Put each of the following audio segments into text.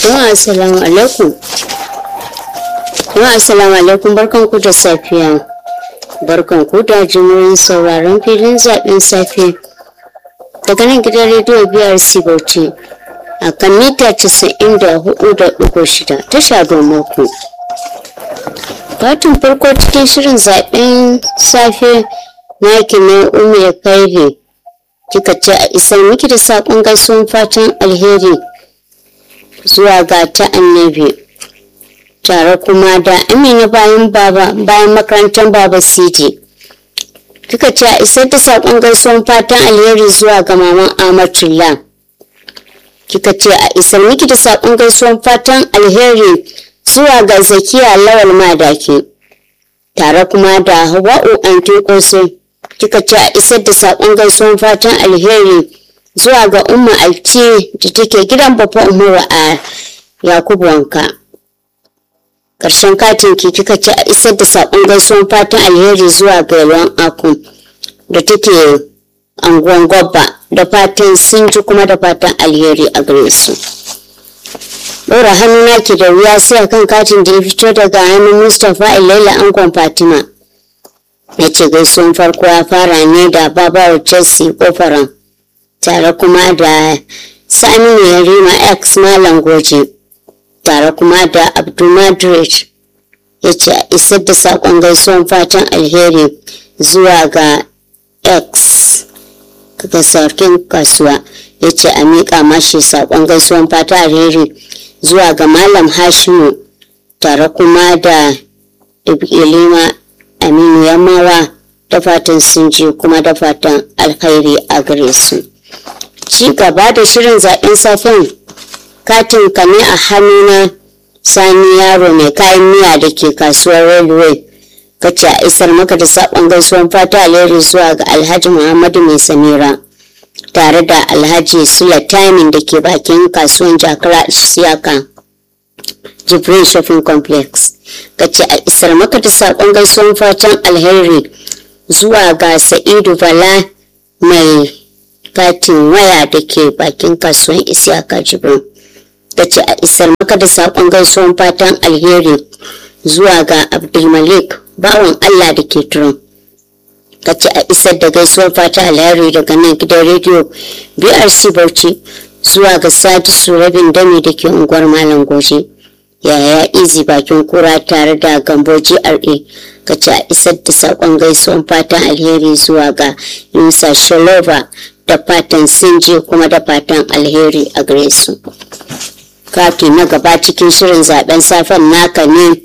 Jama'a assalamu alaikum. Jama'a assalamu alaikum barkan ku da safiya. Barkan ku da jimurin sauraron filin zaɓen safe. Daga nan gidan rediyo biyar Bauchi a kan mita casa'in da hudu da ɗigo shida ta shagon mako. Fatin farko cikin shirin zaɓen safe na ne umu ya kaire kika ce a isar miki da saƙon gaisuwan fatan alheri zuwa ga ta annabi tare kuma da amina bayan baba bayan makarantar baba city kika ce a isar da saƙon gaisuwan fatan alheri zuwa ga maman amatullah kika ce a isar miki da saƙon gaisuwan fatan alheri zuwa ga zakiya lawal madaki tare kuma da hawa'u antin kosai kika ce a isar da saƙon gaisuwan fatan alheri zuwa ga umma alci da take gidan babba umaru a yakubu wanka ƙarshen katin ki kika ce a isar da saƙon gaisuwan fatan alheri zuwa ga yalwan aku da take anguwan gwabba da fatan sun ji kuma da fatan alheri a gare su ɗora hannu naki da wuya sai a kan katin da ya fito daga hannun mustapha ilaila angon fatima ya ce gaisuwan farko ya fara ne da babawar chelsea kofaran tare kuma da saminu yarima x malam goje tare kuma da abdulmadrid ya ce a isar da saƙon gaisuwan fatan alheri zuwa ga x ga sarkin kasuwa ya ce a miƙa mashi saƙon gaisuwan fatan alheri zuwa ga malam hashimu tare kuma da ilima aminu yammawa da fatan sun ji kuma da fatan alkhairi a gare su ci gaba da shirin zaɓen safen katin ka ne a hannuna sani yaro mai kayan miya da ke kasuwar railway ka ce a isar maka da saƙon gaisuwan fata alheri zuwa ga alhaji muhammadu mai samira tare da alhaji sula timing da ke bakin kasuwan jakara siyaka jibril shopping complex ka ce a isar maka da saƙon gaisuwan fatan alheri zuwa ga sa'idu bala mai katin waya da ke bakin kasuwan isiyaka jibril ka ce a isar maka da saƙon gaisuwan fatan alheri zuwa ga abdulmalik bawan allah da ke turon ka ce a isar da gaisuwar fata alheri daga nan gidan rediyo brc bauchi zuwa ga sadisu rabin dami da ke unguwar malam goje yaya izi bakin kura tare da gambo gra ka ce a isar da sakon gaisuwan fatan alheri zuwa ga yusa shalova da fatan sinje kuma da fatan alheri a gare su kati na gaba cikin shirin zaben safen naka ne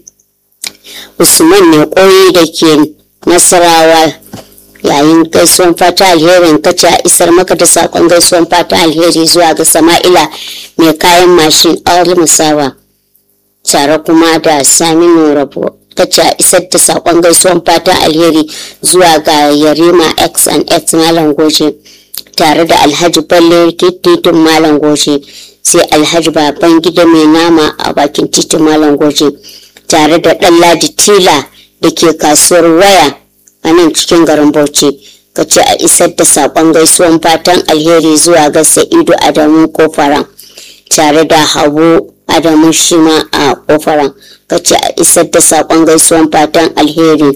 usman ne koyi da ke nasarawa yayin gaisuwan fata alherin kace a isar maka da sakon gaisuwan fata alheri zuwa ga sama'ila mai kayan mashin awal musawa tare kuma da saminu rabo kace a isar da sakon gaisuwan fata alheri zuwa ga yarima x and x malam goje tare da alhaji balle titin malam goje sai alhaji baban gida mai nama a bakin titin malam goje tare da ɗan ladi tila da ke kasuwar waya a nan cikin garin Bauchi ka ce a isar da saƙon gaisuwan fatan alheri zuwa ga Sa'idu Adamu Kofaran tare da Habu Adamu Shima a Kofaran ka ce a isar da saƙon gaisuwan fatan alheri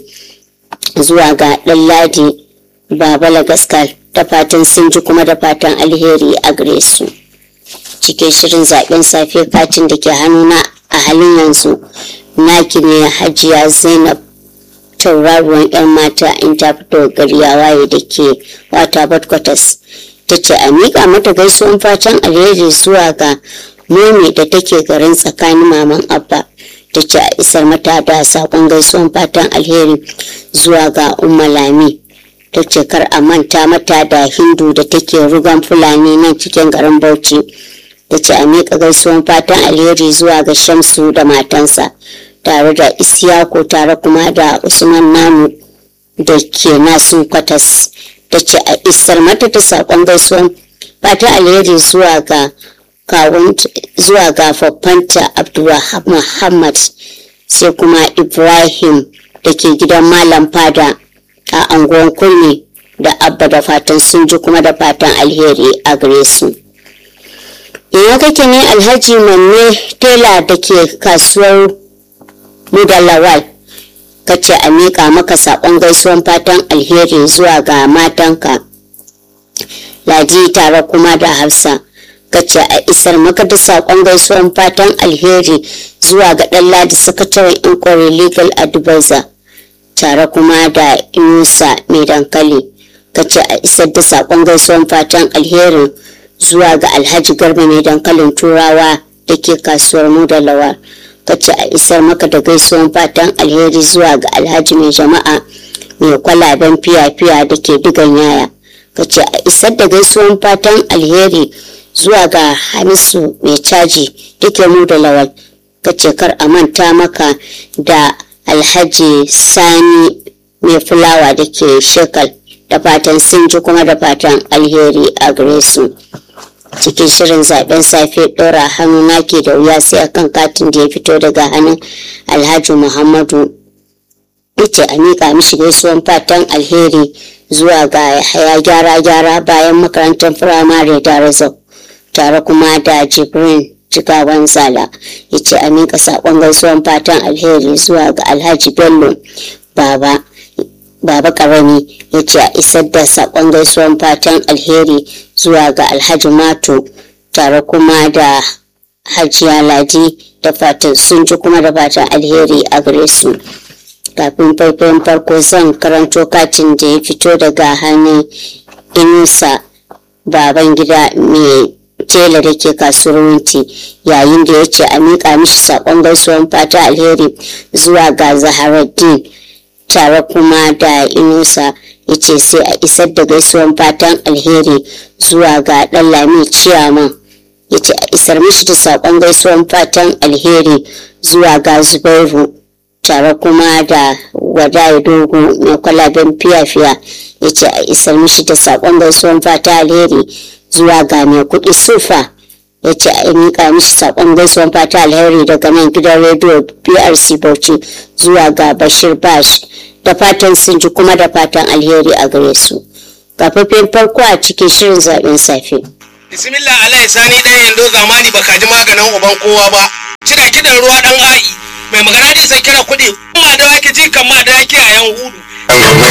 zuwa ga Ɗanladi Babala Gaskal da fatan sun ji kuma da fatan alheri a gare su. Cikin shirin zaɓen safe katin da ke hannuna a halin yanzu naki ne Hajiya Zainab tauraruwan 'yan mata in ta fito gari ya waye da ke wata badkwatas ta ce a miƙa mata gaisuwan fatan alheri zuwa ga momi da take garin tsakanin maman abba ta ce a isar mata da saƙon gaisuwan fatan alheri zuwa ga umma lami ta ce kar a manta mata da hindu da take rugan fulani nan cikin garin bauchi ta ce a miƙa gaisuwan fatan alheri zuwa ga shamsu da matansa tare da isiyako tare kuma da usman namu da ke nasu kwatas ta ce a isar mata da saƙon gaisuwan fata alheri zuwa ga kawun zuwa ga faffanta abdulwahab muhammad sai kuma ibrahim da ke gidan malam fada a anguwan kurmi da abba da fatan sun ji kuma da fatan alheri a gare su ya kake ne alhaji manne tela da ke kasuwar mudalawal ka ce a miƙa maka saƙon gaisuwan fatan alheri zuwa ga matanka ladi tare kuma da hafsa ka ce a isar maka da saƙon gaisuwan fatan alheri zuwa ga ɗan ladi sakataren inquiry legal advisor tare kuma da inusa mai dankali ka ce a isar da saƙon gaisuwan fatan alherin zuwa ga alhaji garba mai dankalin turawa da ke kasuwar mu da lawa ka ce a isar maka da gaisuwan fatan alheri zuwa ga alhaji mai jama'a mai kwalaben fiya-fiya da ke digan yaya ka ce a isar da gaisuwan fatan alheri zuwa ga hamisu mai caji da ke mu da lawal ka ce kar a manta maka da alhaji sani mai fulawa da ke shekal da fatan sun ji kuma da fatan alheri a gare su cikin shirin zaben safe ɗora hannu nake da wuya sai akan katin da ya fito daga hannun alhaji muhammadu ita a miƙa mishi gaisuwan fatan alheri zuwa ga haya gyara gyara bayan makarantar firamare da razau tare kuma da jibrin jigawan zala ya ce a miƙa saƙon gaisuwan fatan alheri zuwa ga alhaji bello baba baba karami ya ce a isar da saƙon gaisuwan fatan alheri zuwa ga alhaji mato tare kuma da hajiya ladi da fatan sun ji kuma da fatan alheri a gare su kafin faifayin farko zan karanto katin da ya fito daga hannun inusa baban gida mai tela da ke kasuwar wunti yayin da ya ce a miƙa mishi saƙon gaisuwan fata alheri zuwa ga zaharaddin tare kuma da inusa ya ce sai a isar da gaisuwan fatan alheri zuwa ga ɗan lami ciyaman ya ce a isar mishi da saƙon gaisuwan fatan alheri zuwa ga zubairu tare kuma da wadaye dogo na kwalaben fiya-fiya ya ce a isar mishi da saƙon gaisuwan fata alheri zuwa ga mai kuɗi sufa ya ce a miƙa mishi saƙon gaisuwan fata alheri daga nan gidan rediyo brc bauchi zuwa ga bashir bash da fatan sun ji kuma da fatan alheri a gare su kafafin farko a cikin shirin zaben safe bismillah alai sani ɗaya yando zamani baka ji maganin uban kowa ba cida kidan ruwa ɗan a'i mai magana da isa kira kuɗi ma da wake ji kan ma da wake a yan hudu